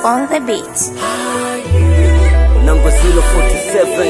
on the beat. Number 047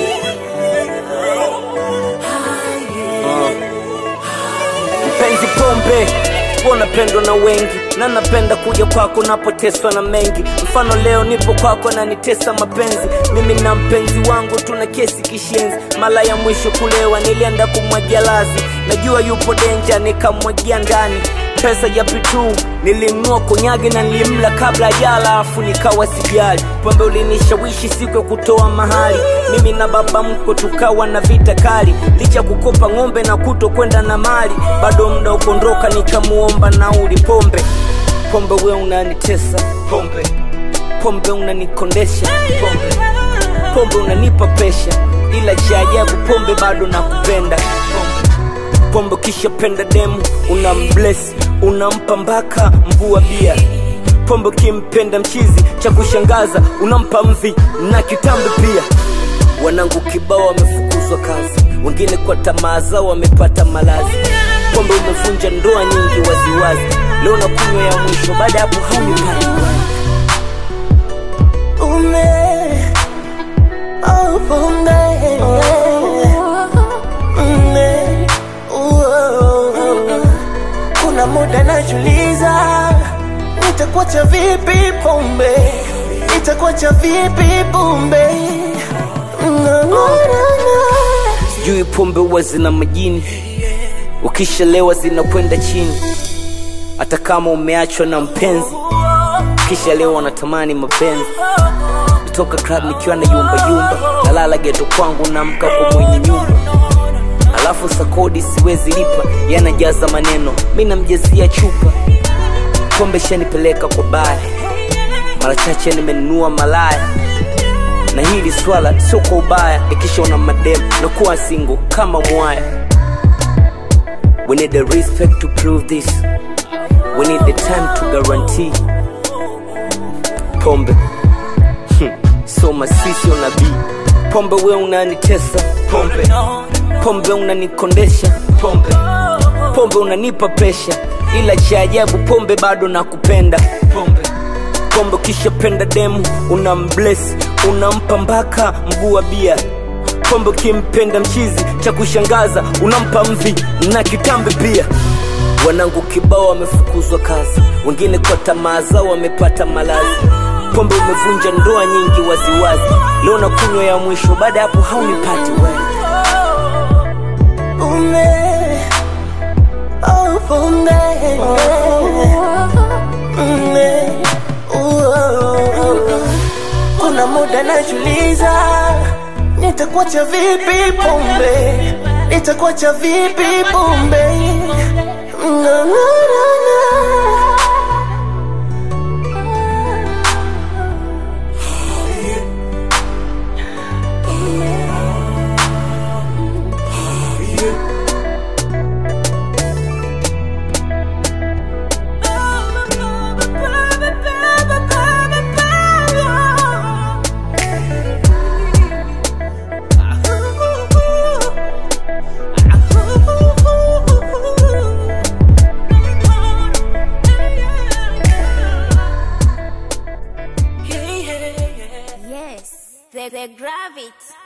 Uh. Mpenzi pombe unapendwa na wengi na napenda kuja kwako napoteswa na mengi mfano leo nipo kwako na nitesa mapenzi mimi na mpenzi wangu tuna kesi kishenzi mara ya mwisho kulewa nilienda kumwagia lazi najua yupo denja nikamwagia ndani pesa ya pitu nilimnua konyage na nilimla kabla jala afu nikawa sijali pombe ulinishawishi siku ya kutoa mahali mimi na baba mko tukawa na vita kali licha kukopa ng'ombe na kuto kwenda na mali bado mda ukondoka nikamuomba nauli pombe pombe we unanitesa pombe pombe unanikondesha pombe pombe unanipa pesha ila cha ajabu pombe bado nakupenda pombe pombe kisha penda demu unamblesi unampa mpaka mvua bia pombe kimpenda mchizi cha kushangaza unampa mvi na kitambi pia wanangu kibao wamefukuzwa kazi wengine kwa tamaa zao wamepata malazi pombe umevunja ndoa nyingi waziwazi leo na kunywa ya mwisho baada ya hapo haunipati Ume, oh, ume, ume, uo. Kuna muda najuliza nitakuacha vipi pombe, nitakuacha vipi pombe. Na, na, na, na. sijui pombe huwa zina majini ukishalewa zinakwenda chini hata kama umeachwa na mpenzi kisha leo wanatamani mapenzi nitoka club nikiwa na yumba yumba nalala geto kwangu namka kwa mwenye nyumba alafu sakodi siwezi lipa yanajaza maneno mi namjazia chupa pombe shanipeleka kwa baya mara chache nimenunua malaya na hili swala sio kwa ubaya ikishaona madem na kuwa single kama mwaya we need the respect to prove this we need the time to guarantee pombe so masisi unabii pombe we unanitesa pombe pombe unanikondesha pombe pombe unanipa pesha ila cha ajabu pombe bado nakupenda pombe pombe kisha penda demu unamblesi unampa mpaka mguu wa bia pombe kimpenda mchizi cha kushangaza unampa mvi na kitambi pia wanangu kibao wamefukuzwa kazi wengine kwa tamaa zao wamepata malazi pombe umevunja ndoa nyingi waziwazi leo na kunywa ya mwisho baada ya hapo haunipati wewe Ume, oh, ume, ume, uo. Kuna muda najuliza nitakuacha vipi pombe, nitakuacha vipi pombe. Na, na, na, na. Yes, the, the gravity.